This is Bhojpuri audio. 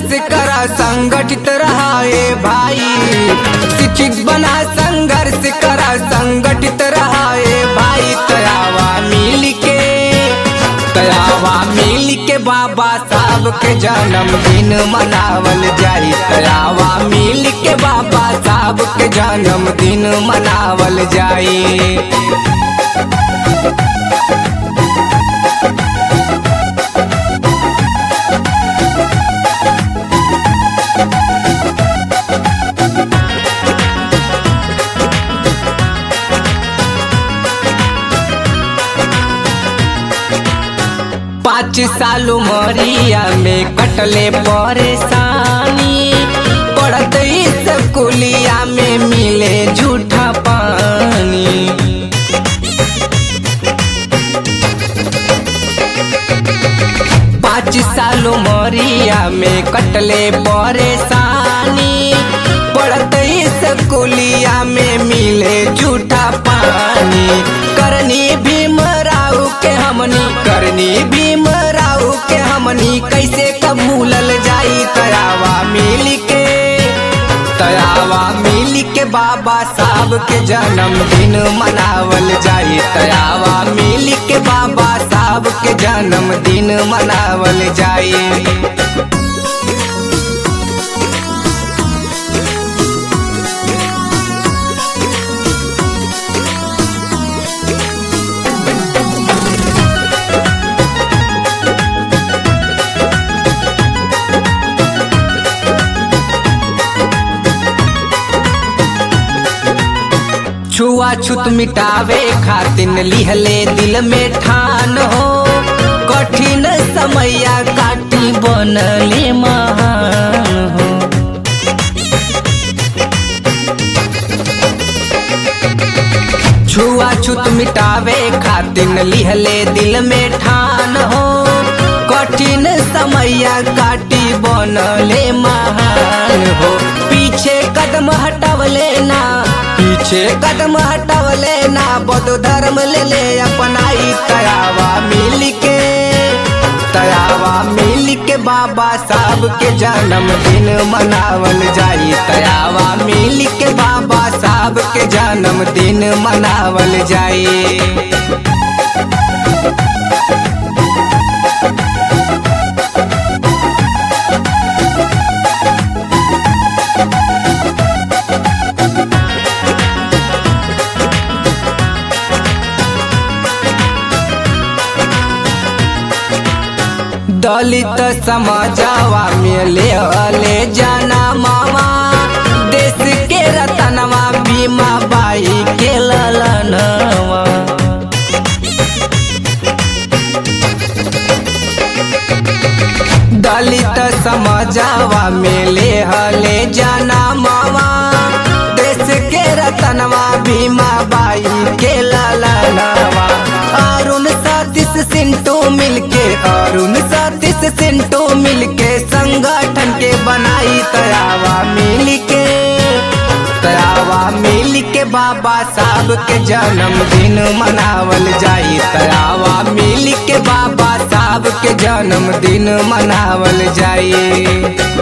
संघर्ष करा संगठित रहाए भाई शिक्षित बना संघर्ष करा संगठित रहाए भाई तयावा मिल के तयावा मिल के बाबा साहब के जन्मदिन मनावल जाई तयावा मिल के बाबा साहब के जन्मदिन मनावल जाई पाँच साल उमरिया में कटले परेशानी पढ़त स्कूलिया में मिले झूठा पानी पाँच साल उमरिया में कटले परेशानी पढ़त स्कूलिया में मिले झूठा पानी करनी भीम राव के हमनी करनी भीम राव के हमनी कैसे कबूलल जाई तयावा मिल के तयावा मिल के बाबा साहब के जन्मदिन मनावल जाई तयावा मिल के बाबा साहब के जन्मदिन मनावल जाई छुआछूत मिटावे खातिन लिहले दिल में ठान हो कठिन समैया काटी बनले महान हो छुआछूत मिटावे खातिन लिहले दिल में ठान हो कठिन समैया काटी बनले महान हो पीछे कदम हटवले ना पीछे कदम हटवले ना बौद्ध धर्म ले ले अपनाई तयावा मिल के तयावा मिल के बाबा साहब के जन्मदिन मनावल जाई तयावा मिल के बाबा साहब के जन्मदिन मनावल जाई दलित समाजवा में ले ले जाना मामा देश के रतनवा बीमा बाई के ललनवा दलित समाजवा में ले ले जाना मामा देश के रतनवा बीमा बाई के ललनवा अरुण सतीश सिंटू मिलके अरुण सतीश सिंटू मिलके संगठन के बनाई तयावा मिलके तयावा मिल के बाबा साहब के जन्मदिन मनावल जाई तयावा मिल के बाबा साहब के जन्मदिन मनावल जाई